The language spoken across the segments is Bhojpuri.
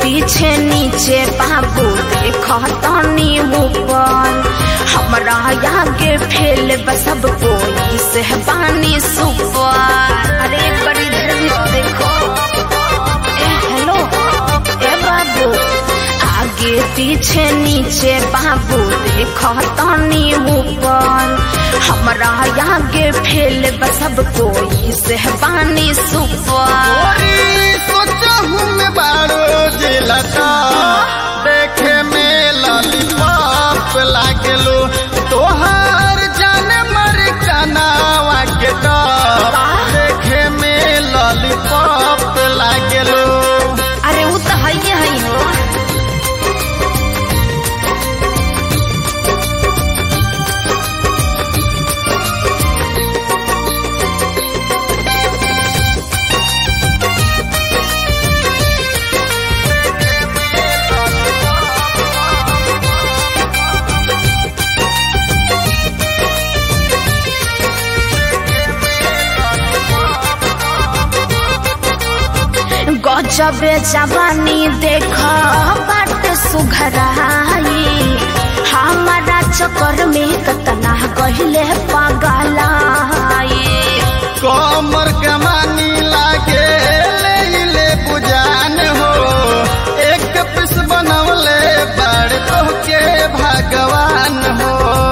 पीछे नीचे बाबू देख तनी ऊपर हमरा आगे फेल सब कोई से बानी सुपर अरे बड़ी इधर भी तो देखो ए हेलो ए बाबू आगे पीछे नीचे बाबू देख तनी ऊपर हमरा आगे फेल सब कोई से बानी सुपर सोचहूँ मैं बारो जिलता देखे में लॉलीपॉप लागलो तोहार जान मर कनावा के टॉप देखे में लॉलीपॉप लागलो अरे वो तो है है हो गजबे जवानी देख बाट सुघराई हमारा चक्कर में कतना कहले पगलाई कमर कमानी लागे ले ले बुझान हो एक पिस बनवले बड़ तो के भगवान हो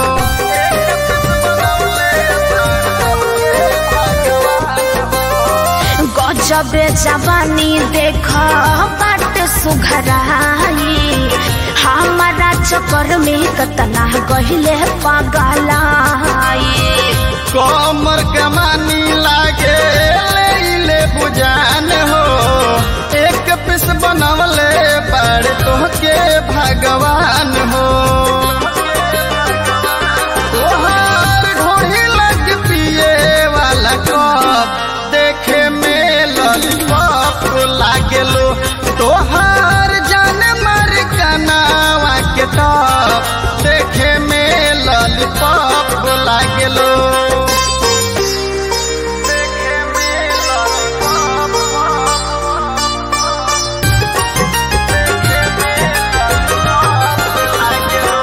गजबे जवानी देख बाट सुघराई हमारा चक्कर में कतना कहले पगलाई कमर कमानी लागे ले ले बुझान हो एक पिस बनवले बड़ तो के भगवान हो तोहार ढोही लग पिए वाला कप देखे में लॉलीपॉप लागेलो तोहार जान मर कनावा के टॉप देखे में लॉलीपॉप लागेलो देखे में लॉलीपॉप देखे में लॉलीपॉप लागेलो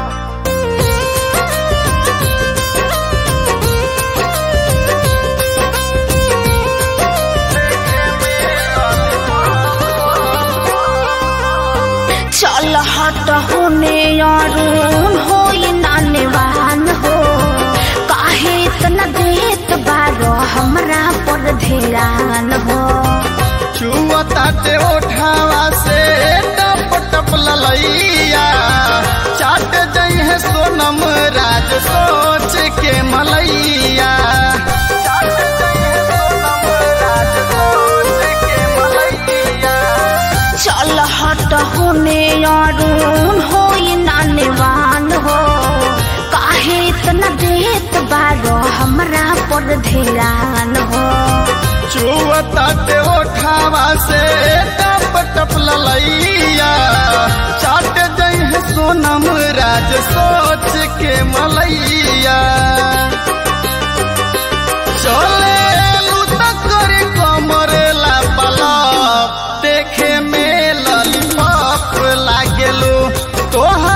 चल हट होने यारून हो नानेवान हो काहे इतना देत बारो हमरा पर ध्यान हो छुअताते ओठावा से टप टप ललैया चाट जई है सोनम राज सोच के मलैया चाट जई है सोनम राज सोच के मलैया चल हट होने यारून हो नानेवान हो काहे इतना देत बारो हमरा पर ध्यान हो छुअताते ओठावा से टप टप ललैया चाट जई है सोनम राज सोच के मलैया चले लूटा करे कमर ला पलप देखे में लॉलीपॉप लागेलो तोहर